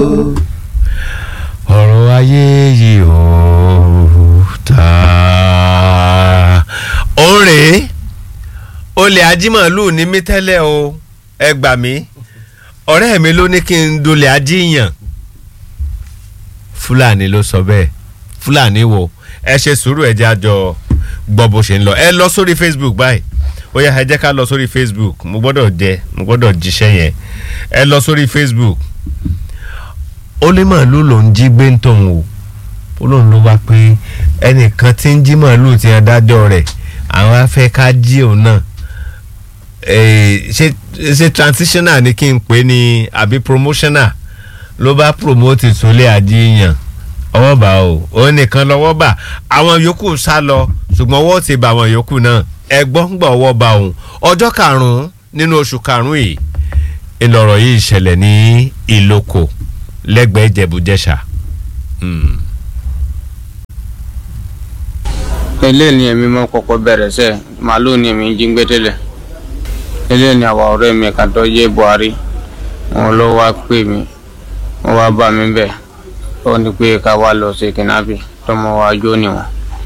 ọ̀rọ̀ ayé yìí ó ta. òǹrè olè ajímọ̀lù ní mí tẹ́lẹ̀ o ẹ gbà mí ọ̀rẹ́ mi ló ní kí n dolè ajíyàn fúlàní ló sọ bẹ́ẹ̀ fúlàní wo ẹ ṣe sùúrù ẹ jẹ́ àjọ gbọ́ bó ṣe ń lọ ẹ lọ sórí facebook báyìí ó yá ẹ jẹ́ ká lọ sórí facebook mo gbọ́dọ̀ jẹ mo gbọ́dọ̀ jíṣẹ́ yẹn ẹ lọ sórí facebook ó lé màálù ló ń jí gbé ń tọ̀hún o ó lóun ló wá pé ẹnìkan tí ń jí màálù ti adájọ́ rẹ̀ àwọn afẹ́ ká jí òun náà ṣe ṣe transitional ni kí n pè ní àbí promotional ló bá promote ìtúlẹ̀ àjíyàn ọwọ́ bá o òun nìkan lọ́wọ́ bá àwọn yòókù sá lọ ṣùgbọ́n ọwọ́ ti bá àwọn yòókù náà ẹgbọ́n gbọ́ ọwọ́ bá òun ọjọ́ karùn-ún nínú oṣù karùn-ún yìí ìlọ̀rọ̀ yìí ṣẹlẹ̀ ní ìlókò lẹ́gbẹ̀ẹ́ ìjẹ̀bújẹ̀ṣà. eléyìí ni èmi máa kọ́kọ́ bẹ̀rẹ̀ sẹ́ màálù ni èmi ń jí gbé tẹ́lẹ̀ eléyìí ni àwa ọ̀rẹ́ mi kan tó yé buhari wọn ló wá pè mí wọn wá bá mi bẹ̀ ó ní pé ká wá lọ sí kìnnábì tọmọ wa jó níwọ̀n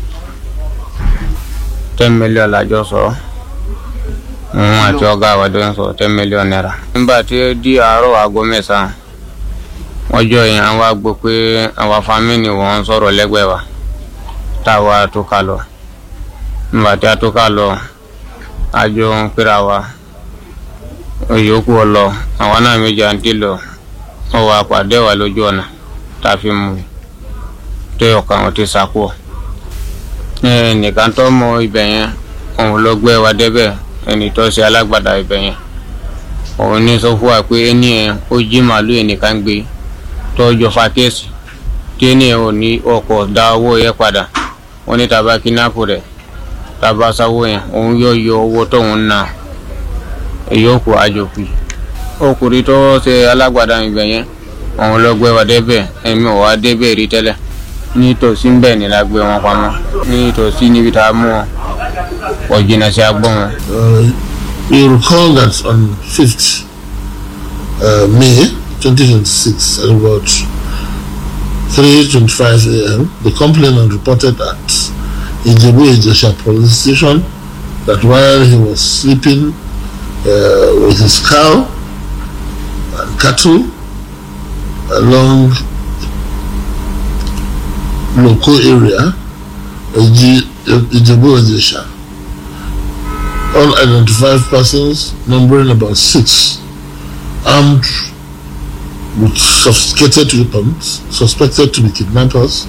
ten million lájọ sọ òun àti ọ̀gá àwàdó ń sọ ten million naira. nígbà tí ó di àárọ̀ aago mẹ́sàn-án wọ́n jọ yẹn àwọn wá gbọ́ pé àwọn fámìlì wọn ń sọ̀rọ̀ lẹ́gbẹ̀ẹ́ wa táwa tó ká lọ nígbà tí a tó ká lọ àjọ ń pera wa òyòkù ọlọ àwọn náà méjì à ń dì lọ wọn wá pàdé wa lójú ọ̀nà tá a fi mú tó ọkàn wọn ti sàkó nìkan tó mọ ibẹ̀ yẹn òun ló gbé wa débẹ̀ ẹni tó ṣe alágbàdá ibẹ̀ yẹn òun ní sọ fún wa pé ẹni yẹn ó jí màálù ẹnìkan gbé tó jọ fa kéèsì tí ẹni yẹn ò ní ọkọ̀ dá owó yẹn padà wọn ní tàbá kínápù rẹ̀ tàbá sáwó yẹn òun yóò yọ owó tóun ná ìyókù àjòkù ọkùnrin tó ṣe alágbàdá ibẹ̀ yẹn òun ló gbé wa débẹ̀ ẹ̀mí ò wá débẹ̀ rí tẹ́lẹ̀ nítòsí ń bẹ̀ ni la gbé wọn pamọ́ nítòsí níbi tá a mú wọn kò jìnnà sí agbọ́n wọn. you recall that on 5th uh, May 2026 at about 3.25 a.m. the complainant reported at Ijebu Ejesha police station that while he was sleeping uh, with his cow and cattle along local area, Ijebu Ejesha, unidentified persons numbering about six, armed with sophisticated weapons, suspected to be kidnappers,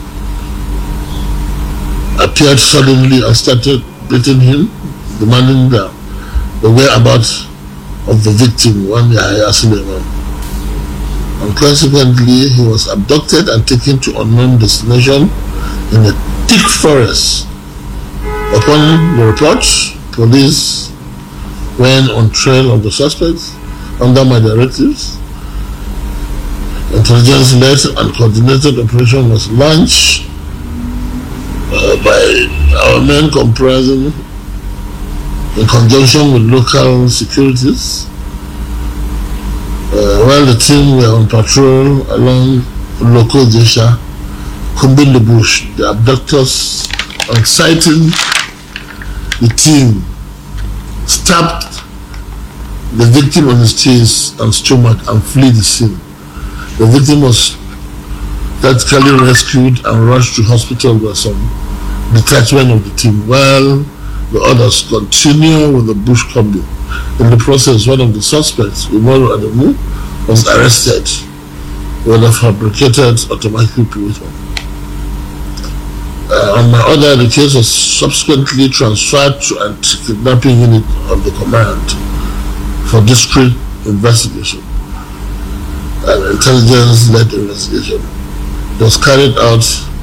appeared suddenly and started beating him, demanding the, the whereabouts of the victim, one Yahya Suleiman. And consequently, he was abducted and taken to unknown destination in a thick forest. Upon the report, police went on trail of the suspects under my directives. Intelligence-led and coordinated operation was launched uh, by our men comprising in conjunction with local securities uh, while the team were on patrol along local Jesha, combing the bush. The abductors, on sighting the team, stabbed the victim on his chest and stomach and fled the scene. The victim was tactically rescued and rushed to hospital by some detachment of the team, while the others continue with the bush combing. In the process, one of the suspects, Umaru Adamu, was arrested with a fabricated automatic weapon. Uh, on my order, the case was subsequently transferred to anti-kidnapping unit of the command for discreet investigation. An intelligence-led investigation was carried out,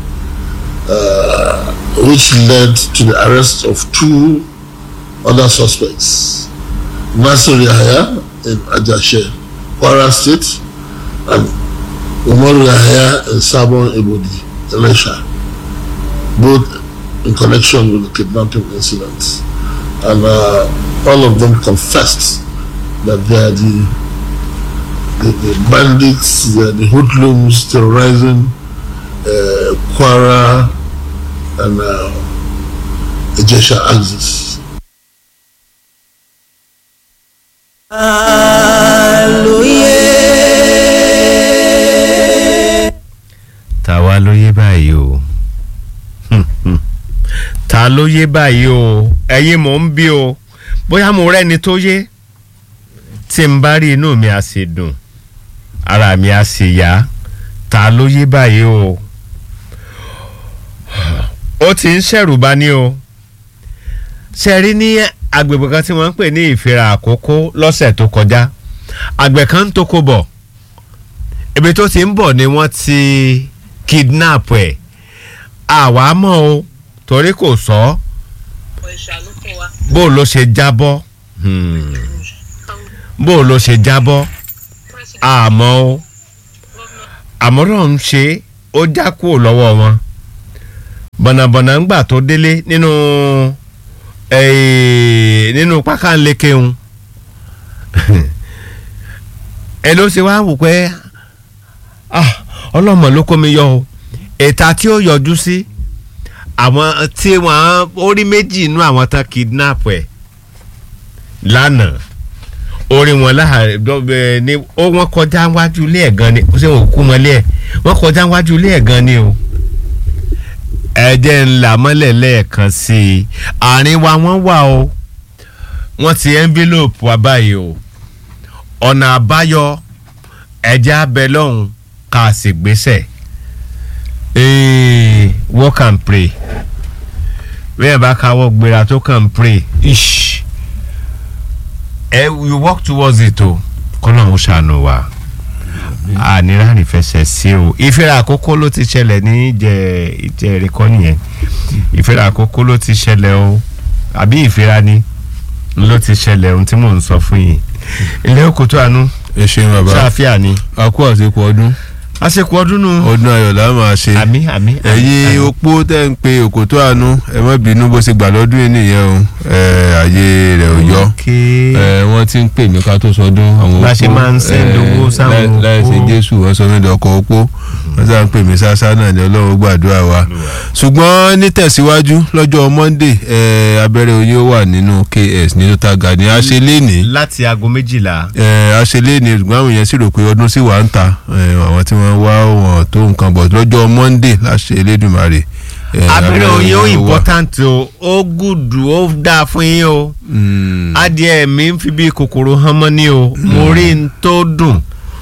uh, which led to the arrest of two other suspects. Nasir Yahya in Ajashe, Kwara State, and Umar Yahya in Sabon Ibodi, Elisha, both in connection with the kidnapping incident. And uh, all of them confessed that they are the the, the bandits, the, the hoodlums terrorizing uh, Kwara and uh, Ejesha axis. tàwa ló yé báyìí o ta ló yé báyìí o ẹ̀yin mò ń bí o bóyá mo rẹ́ni tó yé tí n bá rí inú mi á sì dùn ara mi á sì yá ta ló yé báyìí o ó ti ń ṣẹ̀rù bá ní o ṣe rí ní agbègbè kan tí wọ́n ń pè ní ìfira àkókò lọ́sẹ̀ tó kọjá àgbẹ̀ kan ń toko bọ̀ ibi tó ti ń bọ̀ ni wọ́n ti kidnap ẹ̀ àwa mọ̀ o torí kò sọ bó ló ṣe jábọ́ hmm, bó ló ṣe jábọ́ àmọ́ o àmọ́ràn ń ṣe ó já kúrò lọ́wọ́ wọn bọ̀nàbọ̀nà ń gbà tó délé nínú eh, nínú pákánlékeun ẹ ló ṣe wá wò pé ah ọlọ́mọ ló kó mi yọ o èta tí ó yọjú sí àwọn tí wọ́n orí méjì inú àwọn tán kidnap ẹ̀ lánàá orí wọn láàárọ̀ ni ó wọ́n kọjá wájú ilé ẹ̀ gan ni ṣé wọn kú mọ́lé ẹ̀ wọ́n kọjá wájú ilé ẹ̀ gan ni o ẹ̀jẹ̀ ńlá mọ́lẹ̀ lẹ́ẹ̀kan sí i àárín wa wọ́n wà o wọ́n ti envelope wa báyìí o ọ̀nà àbáyọ ẹ̀jẹ̀ abẹ lọ́hùn ká sì gbéṣẹ̀ ee work and pray bẹ́ẹ̀ bá káwọ́ gbéra tó kàn ń pray ish ẹ you work towards it o kọ́nà ń ṣàánú wa ànírà nífẹsẹ̀ sí o ìfẹ́ra àkókò ló ti ṣẹlẹ̀ ní ìjẹ́ ìjẹ́ ìrẹ́kọ́ nìyẹn ìfẹ́ra àkókò ló ti ṣẹlẹ̀ o àbí ìfẹ́ra ni ló ti ṣẹlẹ̀ ohun tí mò ń sọ fún yìí ilé òkútó àánú ẹ ṣeun bàbá ṣáfíà ni a kú àsìkò ọdún àsìkò ọdún nù ọdún ayọ̀ la máa ṣe àmì àmì ẹ̀yin opó tẹ́ ń pe òkòtó àánú ẹ má bínú bó ṣe gbà lọ́dún yìí nìyẹn o ẹ àyè rẹ̀ ò yọ ẹ wọ́n ti ń pè mí ká tó sọdún àwọn opó Bá ṣe máa ń send ẹ, owó sáwọn láì- láì ṣe opó. jésù wọ́n sọ mí dọkọ̀ opó wọ́n sá ń pè mí sásá náà ní ọlọ́run gbàdúrà wa ṣùgbọ́n nítẹ̀síwájú lọ́jọ́ monday ẹ abẹ́rẹ́ oyin ó wà nínú ks ní total garden a ṣe lénìí láti aago méjìlá ẹ aṣèlè ni ṣùgbọ́n àwọn èèyàn sì rò pé ọdún sì wà ń ta ẹ, àwọn tí wọ́n wá wọn tó nǹkan bọ̀ lọ́jọ́ monday láṣẹ elédùnmarè. ẹ, abẹ́rẹ́ oyin ó wà. important o ó gùdù ó dáa fún yín o Mm, adìẹ mi ń fi bí kòkòrò hàn mọ́ ní o mo rí n tó dùn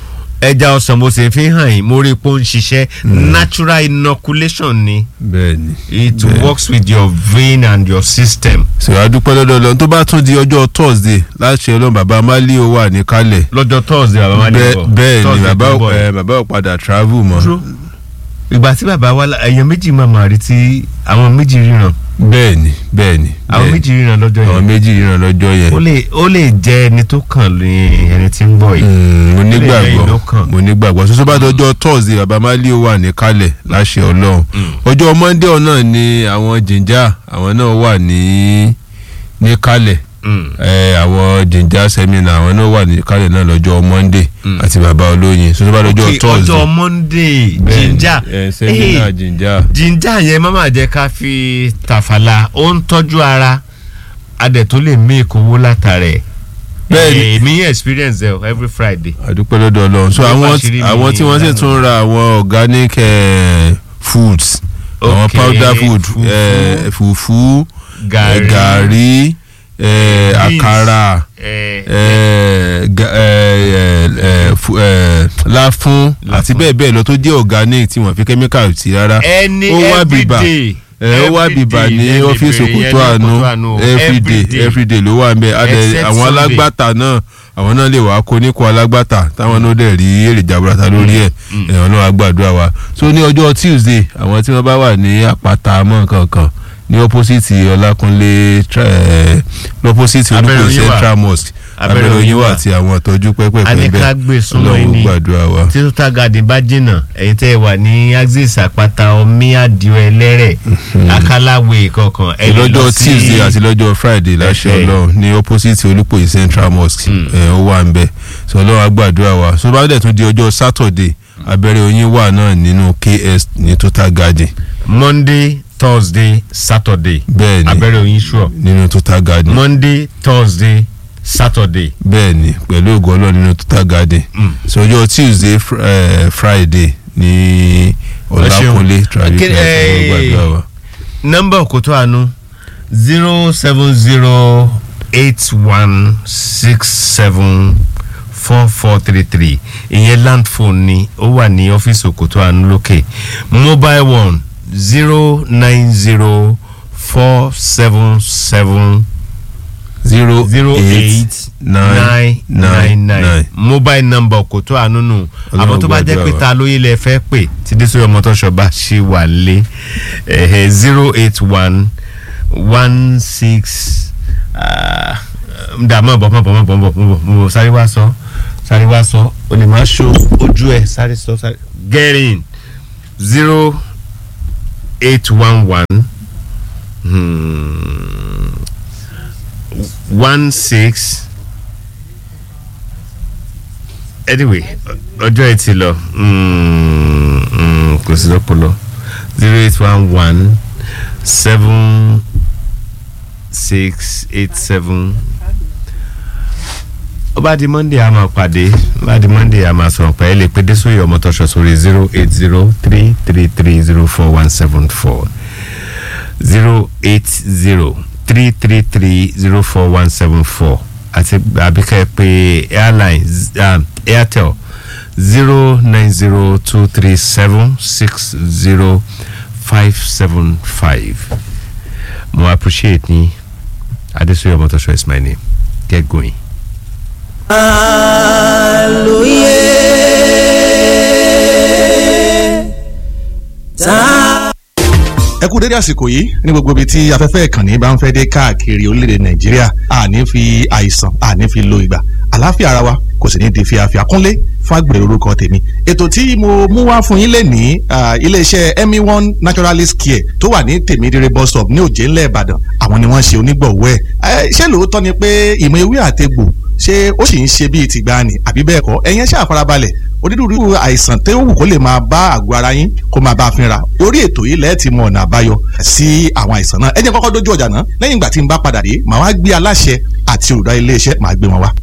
ẹja ọsàn mo sì fi hàn yín mo rí i pé ó ń ṣiṣẹ́ natural inoculation ni bẹ́ẹ̀ni it works with your vein and your system sọ adúpẹ́ lọ́dọ̀ lọ́n tó bá tún di ọjọ́ thursday láṣẹ ọlọ́run bàbá mali ó wà níkàlẹ̀ lọ́jọ́ thursday bàbá máa ní Bẹ́ẹ̀- bọ̀ bẹ́ẹ̀ ni Thursday bàbá tó ń bọ̀ yìí. ẹ, bàbá ò padà travel mọ́ Dúró. ìgbà tí bàbá wa la- èèyàn méjì máa máa rí tí àwọn méjì ríran bẹ́ẹ̀ni bẹ́ẹ̀ni àwọn bẹ́ẹ̀ni. méjì ríran lọ́jọ́ àwọn yẹn méjì ríran lọ́jọ́ yẹn ó lè ó lè jẹ́ ẹni tó kàn ní ẹni tí ń bọ̀ yìí Mm, mo lẹ́yìn nígbàgbọ́ ló kàn. mo nígbàgbọ́ soso bá dọjọ́ thursday baba mali ó wà níkàlẹ̀ láṣẹ ọlọ́run ọjọ́ monday náà ni àwọn jìnjà àwọn náà wà ní níkàlẹ̀ Mm. ẹ, àwọn jìnjà sẹ́mínà àwọn náà wà níkàlẹ̀ náà lọ́jọ́ monday àti baba olóyin soso bá dọjọ́ Okay, thursday ọjọ́ monday Bẹ́ẹ̀ni, ginger ẹ, sẹ́mínà Hey, jìnjà ginger yẹn má má jẹ́ ká fi tàfàlà ó ń tọ́jú ara adẹ̀ tó lè mí ìkówó látàrẹ̀ Bẹ́ẹ̀ni. Eh, èmi yẹn experience ẹ̀ every friday àdúpẹ́ lọ́dọ̀ ọlọ́run so Ló àwọn bá ṣe rí mi àwọn tí wọ́n sì lánàá. tún ra àwọn organic eh, foods àwọn Okay, powder food fufu. eh, fufu Gàrí. eh, gàrí eh, Beans. àkàrà Eh, eh, ga- eh, eh, eh, fu- eh, láfún àti Láfún. bẹ́ẹ̀ bẹ́ẹ̀ lọ tó jẹ́ organic tí wọ́n fi chemical sí rárá ẹni ó wá bìbà everyday ẹ ó wá bìbà ní ọ́fíìsì òkútó àánú everyday everyday ló wà nbẹ adẹ Except àwọn Sunday. alágbàtà náà àwọn náà lè wá kó níkọ alágbàtà táwọn náà dẹ̀ rí èrè jaburata lórí ẹ̀ ẹ̀wọ̀n náà wá gbàdúrà wa so ní ọjọ́ tuesday àwọn tí wọ́n bá wà ní àpáta mọ́ kankan ní opposite ọlákúnlé tra- eh, lọ́pọ̀sìtì Abẹ́rẹ́ olùkọ́ Oyin wà. central mosque Abẹ́rẹ́ abẹ́rẹ́ Oyin oyin wà wà. àti àwọn ìtọ́jú pẹ́pẹ́pẹ́ a ní ká bẹ́ẹ̀ gbé súnmọ́ Ọlọ́run ẹni gbàdúrà wa. tí total garden bá jìnnà ẹ̀yin tẹ́ ẹ wà ní axis àpáta omi àdìo ẹlẹ́rẹ̀ akálàwé kankan ẹ lè lọ lọ́jọ́ sí- tuesday àti lọ́jọ́ friday láṣẹ Ẹ̀hẹ́. ọlọ́run ní opposite olùpòyì central mosque ẹ̀ ó wà ń bẹ̀ sọ ọlọ́run á gbàdúrà wa so bá dẹ̀ tún di ọjọ́ sátọ̀dé abẹ́rẹ́ oyin wà náà nínú ks ní total garden monday thursday saturday bẹ́ẹ̀ ni abẹ́rẹ́ oyin sure nínú total garden monday thursday saturday bẹ́ẹ̀ ni pẹ̀lú ògo ọlọ́run nínú total garden Mm. so ọjọ́ tuesday fr eh, friday ní ọlákúnlé traditional Okay, ọlọ́run gbàdúrà wa. nọ́mbà òkútó àánú zero seven zero eight one six seven four four three three ìyẹn land phone ni ó wà ní ọ́fíìsì òkútó àánú lókè mobile one zero nine zero four seven seven zero zero eight nine nine nine mobile number òkòtó àánú nù àmọ́ tó bá jẹ́ pé gbàdúrà wa. ta lóye lẹ fẹ́ pè tí dé sórí ọmọ tó ṣọba ṣì wà lé zero eight one one six dà mọ̀ bọ̀ mọ̀ bọ̀ mọ̀ bọ̀ mọ̀ bọ̀ mọ̀ sáré wá sọ sáré wá sọ o lè máa ṣó ojú ẹ̀ sáré sọ sáré get in zero eight one one one six anyway ọjọ́ ẹ ti lọ mm, mm, kò sí lọ́pọ̀lọ́ zero eight one one seven six eight seven ó bá di monday a máa pàdé ó bá di monday a máa sọ̀rọ̀ pé ẹ lè pe désòye ọmọ tọ́ṣọ sórí zero eight zero three three three zero four one seven four zero eight zero three three three zero four one seven four àti àbíkẹ́ pé airline um, airtel zero nine zero two three seven six zero five seven five mo appreciate ni adesoye ọmọtọṣọ is my name get going. ẹ kú dédé àsìkò yìí ní gbogbo ibi tí afẹ́fẹ́ ìkànnì bá ń fẹ́ dé káàkiri orílẹ̀-èdè nàìjíríà àní fi àìsàn àní fi lo ìgbà àlàáfíà ara wa kò sì ní di fíafíà kúnlé fàgbèrè orúkọ tèmi ètò tí mo mú wá fún yín lè ní iléeṣẹ́ emi one naturalist care tó wà ní tèmídìrẹ bus stop ní òjé ńlẹ̀ ìbàdàn àwọn ni wọ́n ṣe onígbọ̀wọ́ ẹ̀ ṣé lóòótọ́ ni pé ìmọ̀ ewé àtegbò ṣé ó sì ń ṣe bíi tìgbàanì àbí bẹ́ẹ̀ kọ́ ẹ̀yin ẹ ṣáà farabalẹ̀ onírúurú àìsàn tó wù kó lè máa bá àgọ́ ara yín kó máa bá a fínra orí ètò yìí lẹ́ẹ̀tì mọ ọ̀nà àbáyọ sí àwọn àìsàn náà ẹ jẹ́ kọ́kọ́ dójú ọjà náà lẹ́yìn ìgbà tí n bá padà dé màá wá gbé aláṣẹ àti olùdarí iléeṣẹ́ màá gbé wọn wá.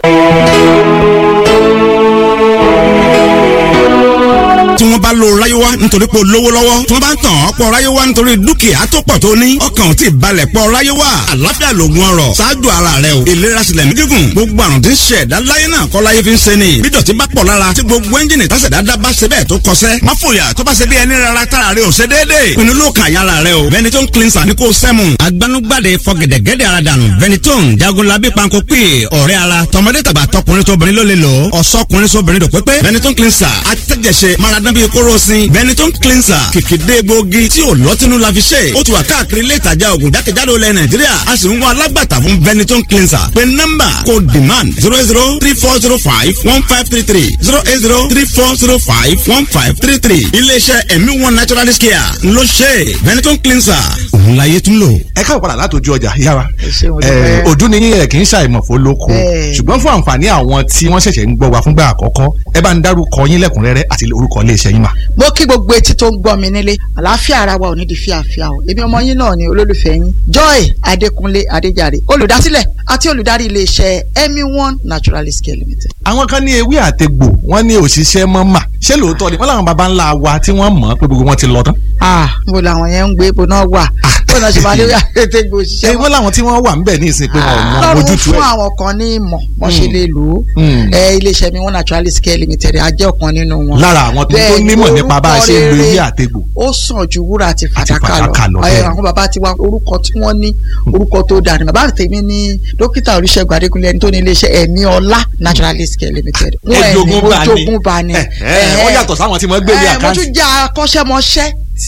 tí wọ́n bá lo ráyéwá nítorí pé o lówó lọ́wọ́ tí wọ́n bá ń tàn ọ́ pọ̀ ráyéwá nítorí dúkìá tó pọ̀ tó ní ọkàn ò tí ì balẹ̀ pọ̀ ráyéwá àlàáfíà lògùn ọrọ̀ ṣáájú ara rẹ o ìlera sílẹ̀ ní gígùn gbogbo àrùn tí ń ṣe ẹ̀dá láyé náà kọ́ láyé fi ń ṣe ni bí dọ̀tí bá pọ̀ lára tí gbogbo ẹ́ńjìnì tásẹ̀dá dá bá ṣe bẹ́ẹ̀ tó kọsẹ́ má fòyà tó bá ṣe bí ẹni rárá tára rẹ ò ṣe déédéé pinnu ló kàn yára rẹ o Benetton cleanser ní kò sẹ́mu agbanugbade fọgẹ̀dẹ̀gẹ̀dẹ̀ ara dànù Benetton jagunlabi panko pè ọ̀rẹ́ ara tọmọdé tàgbà tọkùnrin tóbìnrin ló lè lò ọ̀sọ́kùnrin sóbìnrin dòpépé Benetton cleanser atẹ́jẹsẹ maradán bíi kóró sin Benetton cleanser kìkìdé gbòógì tí ò lọ́tínú la fi ṣe ó ti wà káàkiri ilé ìtajà ògùn jákèjádò ilẹ̀ Nàìjíríà a sì ń wá alágbàtà fún Benetton cleanser pé nọ́mbà kò demand zero zero three four zero five one five three three zero eight zero three four zero five one five three three iléeṣẹ́ ẹ̀mí one naturalist care ló ṣe Benetton cleanser òun láyé tún lò. ẹ káwọ padà látòjú ọjà yára ṣé mo dúpẹ́. ojú ni yín ẹ kì í ṣàìmọ̀fó lóko Bẹ́ẹ̀. ṣùgbọ́n fún àǹfààní àwọn tí wọ́n ṣẹ̀ṣẹ̀ ń gbọ́ wa fúngbà àkọ́kọ́ ẹ bá ń dárúkọ yín lẹ́kùnrẹ́rẹ́ àti orúkọ iléeṣẹ́ yín mà. mo kí gbogbo etí tó ń gbọ́ mi nílé àlàáfíà ara wa ò ní di fíàfíà o èmi ọmọ yín náà ni olólùfẹ́ yín joy adékúnlé adéjàre olùdásílẹ̀ àti olùdarí iléeṣẹ́ emi one naturalist care limited. àwọn kan ní ewé àtegbò wọ́n ní òṣìṣẹ́ mọ́ mà ṣé lóòótọ́ ni wọ́n làwọn baba ńlá wa tí wọ́n mọ̀ pé gbogbo wọn ti lọ tán. ah mo làwọn yẹn ń gbé ibo náà wà bó náà ṣe máa lé àtẹ̀tẹ̀ gbé ṣé òṣìṣẹ́ wọ́n làwọn tí wọ́n wà ń bẹ̀ ní ìsìn pé wọn ò mọ lọ́rùn ojútùú fún ẹ̀. àwọn kan ní ìmọ̀ wọ́n ṣe Mm. lè lò ó Mm. ẹ iléeṣẹ́ mi one naturalist care limited a jẹ́ ọ̀kan nínú wọn. lára àwọn tó tó Bẹ́ẹ̀ ni, nímọ̀ nípa bá a ṣe ń lo orúkọ ewé rere àtegbò. ó sàn ju wúrà àti fàdákà fàdákà lọ, lọ bẹ́ẹ̀ ẹ ni. àwọn bàbá ti wá orúkọ tí wọ́n ní orúkọ tó dáa ni bàbá tèmi ní dókítà oríṣègùn adékúnlé ẹni tó ní iléeṣẹ́ ẹ̀mí ọlá naturalist care limited wọ́n ẹ̀ ní Ẹ̀jogún bá ní. ojogún bá ní. Ẹ̀, ẹ̀, wọ́n yàtọ̀ sáwọn tí wọ́n gbé ní ẹ̀, mo àkáǹtì. tún jẹ́ akọ́ṣẹ́mọṣẹ́ ti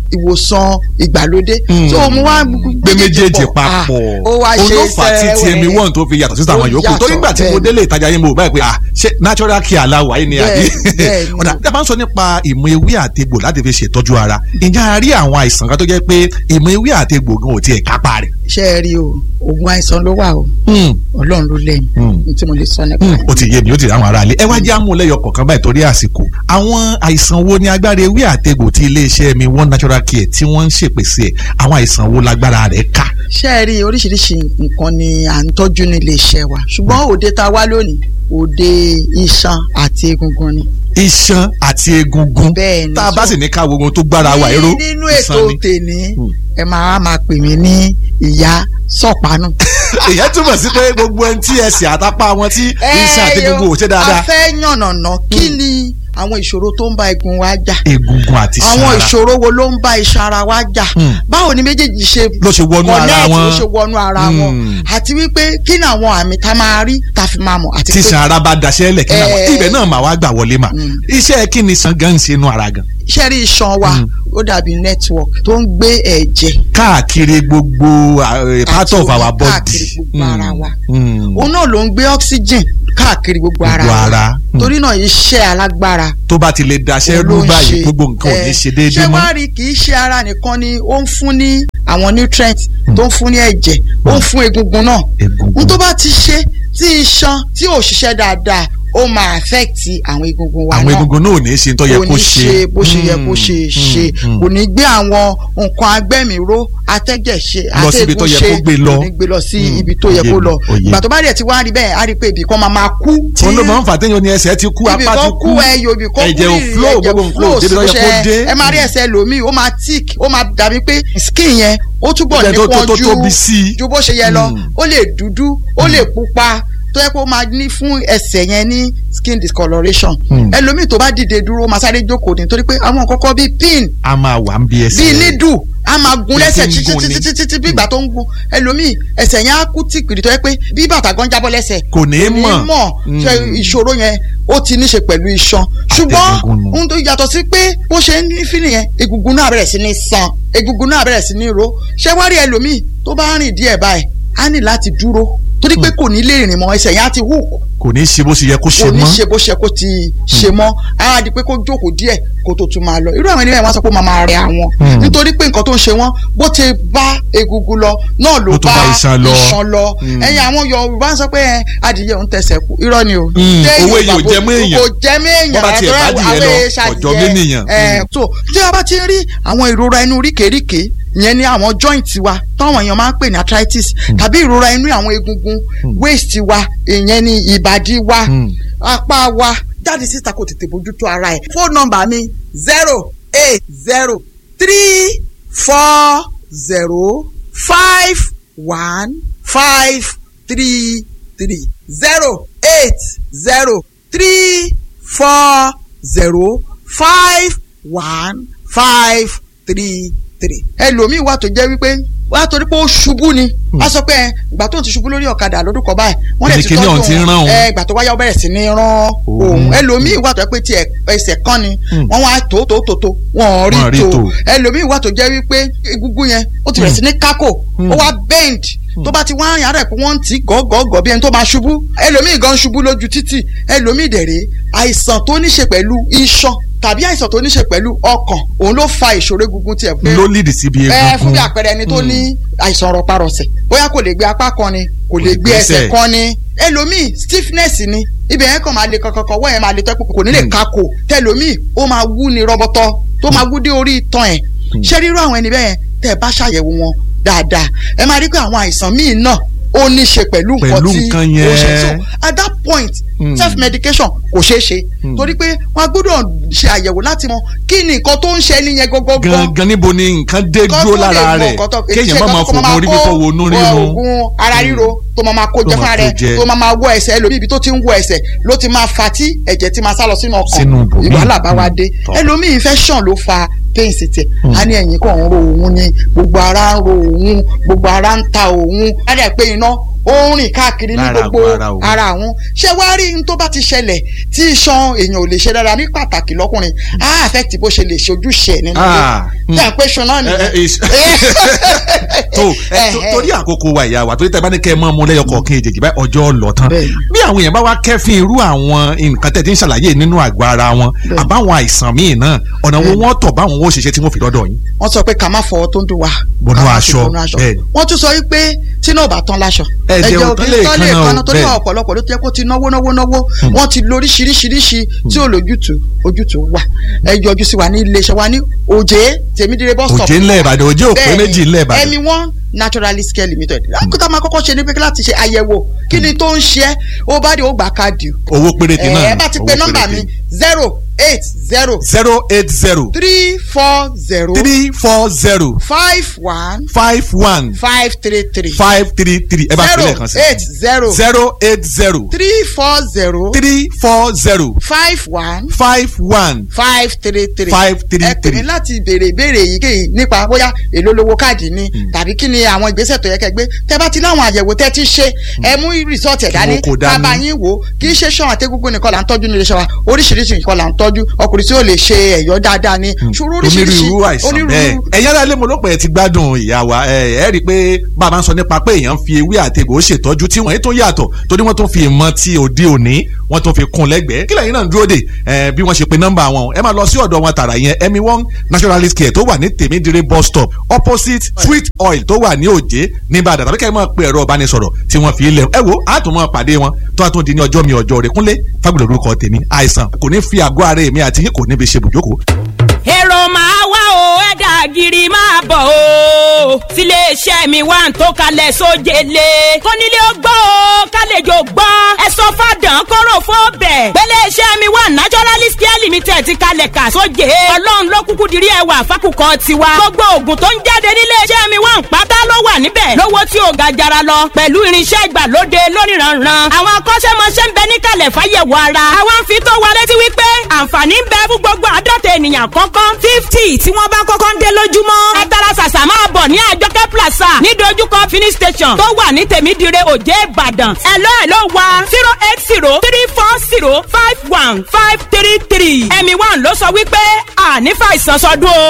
ìwòsàn ìgbàlódé Hmm. so mo wá gbé méjèèjì papọ̀ ó wá ṣe olófà tí tmi one tó fi yàtọ̀ sí àwọn Ó yòókù torí yàtọ̀, nígbà tí mo bẹ́ẹ̀ délé ìtajà yín mo báyìí pé ah ṣé natural care aláwọ̀ ayé ni àbí Bẹ́ẹ̀, bẹ́ẹ̀ ni. ọ̀dà tí a bá ń sọ nípa ìmọ̀ ewé àtegbò láti fi ṣètọ́jú ara ǹjẹ́ a rí àwọn àìsàn kan tó jẹ́ pé ìmọ̀ ewé àtegbò gan ò tiẹ̀ kápá rẹ̀. ṣe é rí o oògùn àìsàn ló wà o ọlọ́run ló lẹ́yìn Hmm. ní tí mo lè sọ nípa Hmm, ẹ̀. ó ti yé mi ó ti rí àwọn aráalé ẹ wá jẹ́ àmúlẹ́yọ kọ̀ọ̀kan báyìí torí àsìkò àwọn àìsàn wo ni agbára ewé àtegbò tí iléeṣẹ́ mi one natural care tí wọ́n ń ṣèpèsè ẹ̀ àwọn àìsàn wo lágbára rẹ̀ ká. ṣe é rí oríṣiríṣi nǹkan ni à ń tọ́jú ní iléeṣẹ́ wa ṣùgbọ́n òde tá a wá lónìí òde iṣan àti egungun ni. iṣan àti egungun Bẹ́ẹ̀ ni, tá a bá so- sì ní ká wogun tó gbára wa ẹ̀rọ Ní- nínú ètò tèní Hmm. ẹ máa máa pè mí ní ìyá sọ̀pánù. èyàn túmọ̀ sí pé gbogbo ẹni tí ẹsẹ̀ àtàpá wọn tí iṣan àti egungun ò ṣe a dáadáa fẹ́ yànnàná kí ni àwọn ìṣòro tó ń bá egun wa jà egungun àti iṣan àwọn ara ìṣòro wo ló ń bá iṣan ara wa jà Hmm. báwo ni méjèèjì ṣe ló ṣe wọnú ara connect, wọn ló ṣe wọnú ara wọn Hmm. àti wípé kí ni àwọn àmì tá a máa rí tá a fi máa mọ̀ àti tí pé iṣan ara bá daṣẹ́ lẹ̀ kí náà Eh. ibẹ̀ náà mà wá gbà wọlé mà Hmm. iṣẹ́ kí ni iṣan gan ń ṣe inú ara gan iṣẹ́ rí iṣan wa Hmm. ó dàbí network tó ń gbé ẹ̀jẹ̀ káàkiri gbogbo uh, part Àti of omi our body káàkiri gbogbo ara wa. Hmm. òun náà ló ń gbé oxygen káàkiri gbogbo ara Gbogbo wa ara. Hmm. torí náà iṣẹ́ alágbára tó bá ti lè daṣẹ́ ló rú ń báyìí ṣe. gbogbo nǹkan ò ní Eh, ṣe déédéé ṣé mọ́ wàá rí kì í ṣe ara nìkan ni ó ń fún ní àwọn nutrients tó ń fún ní ẹ̀jẹ̀ ó ń fún egungun náà egungun n tó bá ti ṣe tí iṣan tí ò ṣiṣẹ́ dáadáa ó máa affect àwọn egungun wa àwọn náà egungun náà ò ní ṣe tó yẹ kò kó ní ṣe bó ṣe yẹ kó ṣe Hmm. ṣe Hmm. kò ní gbé àwọn nǹkan agbẹ́mìíró atẹ́jẹ̀ ṣe Lọ síbi tó yẹ ṣe kó gbé lọ. kò ní gbé lọ sí Hmm. ibi tó yẹ Òye kó mi, lọ òye. ìgbà tó bá dẹ̀ ti wá rí bẹ́ẹ̀ á rí pé ibì kan máa máa kú tí òun ló máa ń fà téèyàn ní ẹsẹ̀ ti kú ibì apá ti kan kú kú ẹyọ ibì kan kú ẹ̀jẹ̀ ò rírì, flow ẹ̀jẹ̀ gbogbo nǹkan ò débi tó yẹ kó ṣe- dé ẹ máa rí ẹsẹ̀ lòmíì ó máa tick ó máa dàbí pé skin yẹn ó túbọ̀ Ẹ̀jẹ̀ tó- tó- nípọn tó ju tóbi sí i. ju bó ṣe yẹ lọ Hmm. ó lè dúdú ó lè pupa tó yẹ kó máa ní fún ẹsẹ̀ yẹn ní skin discoloration Hmm. ẹlòmíì tó bá dìde dúró ó máa sáré jókòó nítorí pé àwọn kọ́kọ́ bíi pin a máa wà ń bí ẹsẹ̀ bíi nídù a máa gun Bí lẹ́sẹ̀ ti ń gun ni. títí títí títí bí ìgbà tó ń gun ẹlòmíì ẹsẹ̀ yẹn á kú tìpìrì tó yẹ pé bí bàtà gan jábọ́ lẹ́sẹ̀ kò ní í mọ̀ mọ̀ ṣe Mm. ìṣòro yẹn ó ti ní ṣe pẹ̀lú iṣan ṣùgbọ́n Àtẹ̀gùngùn nù. ohun tó yàtọ̀ sí pé bó ṣe ń ní fílì yẹn egungun náà bẹ̀rẹ̀ sí ní san egungun náà bẹ̀rẹ̀ sí ní ro ṣé wá rí ẹlòmíì tó bá rìn díẹ̀ báyìí á ní láti dúró torí pé kò ní lè rìn mọ́ ẹsẹ̀ yẹn á ti hù kò ní í ṣe bó ṣe yẹ kó ṣe kò ní mọ́ ṣe bó ṣe kó ti ṣe mọ́ á di pé kó jókòó díẹ̀ kó tó tún máa lọ irú àwọn ènìyàn wọn sọ pé ó máa máa rẹ àwọn Hmm. nítorí pé nǹkan tó ń ṣe wọn bó ti bá egungun lọ náà ló Ló tún bá bá iṣan lọ. iṣan lọ Hmm. ẹ̀yin àwọn Yorùbá ń sọ pé ẹ, adìyẹ òun tẹsẹ̀ kú irọ́ ni o Hmm, Téèyàn owó èèyàn ò bá- jẹ mọ́ èèyàn. kò jẹ mọ́ èèyàn Bó bá tiẹ̀ àtọ́rọ́ bá adìyẹ àwọn lọ, èèṣà ọ̀jọ̀ adìyẹ. ménìyàn. Ẹ, so tí a bá ti rí àwọn ìrora inú ríkèríkè ìyẹn ní àwọn joint wa táwọn èèyàn máa ń pè ní arthritis tàbí ìrora inú àwọn egungun waist wa ìyẹn ní ìbàdí wa Hmm. apá wa jáde síta kò tètè bójútó ara ẹ̀. fóònù nọ́mbà mi zero eight zero three four zero five one five three three zero eight zero three four zero five one five three three. ẹlòmíì wà tó jẹ́ wípé wà á torí pé ó ṣubú ni a sọ pé ẹ, ìgbà tó ń ti ṣubú lórí ọ̀kadà lọ́dún kan báyìí wọ́n lè ti Kíni tọ́jú ọ̀hún ti ń rán òun. ẹ ìgbà tó wáyà ó bẹ̀rẹ̀ sí ní rán òun ẹlòmíì wà tó jẹ́ pé tiẹ̀ ẹsẹ̀ kan ni wọ́n wá tó tó tó tó wọ́n Wọ́n rí rí tó. tó ẹlòmíì wà tó jẹ́ wípé egungun yẹn ó ti bẹ̀rẹ̀ sí ní kákò ó wá bend tó bá ti wá yàrá ẹ̀ pé wọ́n ń tì í gọ́gọ́gọ́ bí ẹni tó máa ṣubú ẹlòmíì gan ṣubú lójú títì ẹlòmíì dẹ̀rẹ̀ àìsàn tó ní ṣe pẹ̀lú iṣan tàbí àìsàn tó ní ṣe pẹ̀lú ọkàn òun ló fa ìṣòro egungun tiẹ̀ pé ló lead síbi ẹ fún egungun bí àpẹẹrẹ ẹni tó ní àìsàn rọparọsẹ̀ bóyá kò lè gbé apá kan ni kò lè gbé gbẹ́sẹ̀. ẹsẹ̀ kan ni ẹlòmíì stiffness ni ibẹ̀ yẹn kàn máa le kankan wọ́n yẹn máa le tẹ́kù kò ní lè kakò tẹlòmíì ó máa wú ni rọbọtọ tó máa wú dé orí itan ẹ̀ ṣé rírú àwọn ẹni bẹ́ẹ̀ tẹ́ ẹ bá ṣàyẹ̀wò wọn dáadáa ẹ máa rí pé àwọn àìsàn míì náà ó ní ṣe pẹ̀lú nǹkan Pẹ̀lú tí nǹkan ó ṣe yẹn. so at that point Mm. self medication kò ṣeé ṣe torí pé wọn a gbọ́dọ̀ ṣe àyẹ̀wò láti mọ kí ni nǹkan tó ń ṣe ẹni yẹn gọ́gọ́ gangan níbo ni nǹkan dé Kọ́ dúró tó lè lára mọ rẹ̀ nǹkan tó- kéèyàn ṣe má máa nǹkan tó fògùn orí kó fífọ́ wo inú rírun oògùn ara ríro tó máa máa kó Tó jẹ máa fúnra kó rẹ̀ jẹ. tó máa máa wọ ẹsẹ̀ ẹlòmíì ibi tó ti ń wọ ẹsẹ̀ ló ti máa fa tí ẹ̀jẹ̀ ti máa sá lọ sínú Sínú ọkàn ibòmíì. ìwàhálà bá wa dé Tọ́. ẹlòmíì infection ló fa pains tiẹ̀ a ní ẹ̀yìn kan ń ro òun ni gbogbo ara ń ro òun gbogbo ara ń ta òun á dẹ̀ pé iná ó ń rìn káàkiri ní Lára gbogbo àgọ́ ara òun. ara àwọn ṣé wàá rí n tó bá ti ṣẹlẹ̀ tí iṣan èèyàn ò lè ṣe dára ní pàtàkì lọ́kùnrin á affect bó ṣe lè ṣe ojúṣe ẹ̀ nínú Ah, ilé tí à ń pè ṣan náà ẹ, ẹ, is- nìyẹn. tó ẹ, tó- torí àkókò wa ìyá wa torí tẹ bá ní kẹ mọ ọmọ lẹyọ kọọkan èjèèjì báyìí ọjọ́ lọ tán Bẹ́ẹ̀ni. bí àwọn èèyàn bá wá kẹ́fín irú àwọn nǹkan tẹ̀ tí ń ṣàlàyé nínú àgọ́ ara wọn Bẹ́ẹ̀ni. àbáwọn àìsàn míì náà ọ̀nà wo wọ́n tọ̀ báwọn ó ṣiṣẹ́ tí wọ́n fi dọ́dọ̀ yín. wọ́n sọ pé ká má fọwọ́ tó ń dùn wá. Bọnú ká má fi aṣọ, bọnú aṣọ. bẹ́ẹ̀ni. wọ́n tún sọ wípé tí náà bá tán láṣọ. Ẹ̀jẹ̀ ò ò tán kí lè ń tán lè kanna o, kanna torí bẹ́ẹ̀ni. ọ̀pọ̀lọpọ̀ ló ti yẹ kó ti náwó náwó náwó wọ́n ti lóríṣiríṣiríṣi tí ò lójútùú ojútùú wà. ẹ yọjú sí wa ní iléeṣẹ́ wa ní òjé tèmídìrẹ bus stop. òjé ńlẹ̀ ìbàdàn òjé òpé Bẹ́ẹ̀ni, méjì ńlẹ̀ ìbàdàn. ẹmi one naturalist care limited. lákòókò máa kọ́kọ́ ṣe ní pé láti ṣe àyẹ̀wò kí ni tó ń ṣe é ó bá dé ó gbà káàdì. owó péréte náà ẹ bá ti pe nọ́mbà mi zero eight zero zero eight zero three four zero three four zero five one five one five three three five three three ẹ bá fi zero lẹ́ẹ̀kan sí eight zero zero eight zero three four zero three four zero five one five one five three three Five three ẹ pè mí three. láti béèrè ìbéèrè èyíkéyìí nípa bóyá èló lówó káàdì ni tàbí kí ni àwọn ìgbésẹ̀ tó yẹ kẹ́ gbé tẹ́ bá ti láwọn àyẹ̀wò tẹ́ ti ṣe ẹ mú rìsọ́ọ̀tì ẹ̀ dání wọn kò dání. bàbá yín wò ó kì í ṣe ṣan àtẹ́gúngún nìkan là ń tọ́jú nílé iṣẹ́ wa oríṣiríṣi nǹkan là ń tọ́jú ọkùnrin tí ó lè ṣe ẹ̀yọ́ dáadáa ni ṣòro oríṣiríṣi onírúurú àìsàn bẹ́ẹ̀ ẹ̀yin ará ilé mo ló pẹ́ ẹ ti gbádùn ìyá wa ẹ ẹ rí i pé bàbá ń sọ nípa pé èèyàn ń fi ewé àti egbò ṣètọ́jú tí wọ́n yìí tó yàtọ̀ torí wọ́n tún fi ìmọ̀ ti òde òní wọ́n tún fi kún lẹ́gbẹ̀ẹ́ kí lẹ́yìn náà ń dúró dè ẹ bí wọ́n ṣe pe nọ́mbà wọn ẹ máa lọ sí ọ̀dọ̀ wọn tààrà yẹn emi one naturalist care tó wà ní tèmídìrè bus stop opposite sweet oil tó wà ní òjé ní Ìbàdàn tàbí kẹ́ ẹ máa pe ẹ̀rọ ìbánisọ̀rọ̀ tí wọ́n fi lẹ̀ ẹ wo á tún máa pàdé wọn tó a tún di ní ọjọ́ mi ọjọ́ rẹ̀ kúnlé fagbọ̀dọ̀ orúkọ tèmi àìsàn kò ní fi àgọ́ ara èmi àti yín kò ní fi ṣe bùjókòó èrò máa wá o ẹ̀dà gírí máa bọ̀ o tiléeṣẹ́ mi wà ń tó kalẹ̀ sójele kónílé ó gbọ́ o kálejò gbọ́ ẹ sọ fàdán kóró fún bẹ̀ pẹ́lẹ́ṣẹ́ mi wà naturalist care limited ti kalẹ̀ kà sóje ọlọ́run ló kúkú dirí ẹwà fákùkọ tiwa gbogbo oògùn tó ń jáde níléeṣẹ́ mi wà ń pátá ló wà níbẹ̀ lówó tí ò ga jara lọ pẹ̀lú irinṣẹ́ ìgbàlóde lóníranran àwọn akọ́ṣẹ́mọṣẹ́ ń bẹ níkàlẹ̀ fáyẹ̀wò ara àwọn ń fi tó wa létí wípé àǹfààní ń bẹ fún gbogbo àádọ́ta ènìyàn kọ́kọ́ fifty tí wọ́n bá kọ́kọ́ ń dé lójúmọ́ ẹ tara ṣàṣà máa bọ̀ ní àjọkẹ́ plaza ní dojúkọ fini station tó wà ní tèmídìrẹ òjé ìbàdàn ẹ lọ́ ẹ ló wa zero eight zero three four zero five one five three three ẹ̀mí one ló sọ wípé àní fàìsàn sọdún o.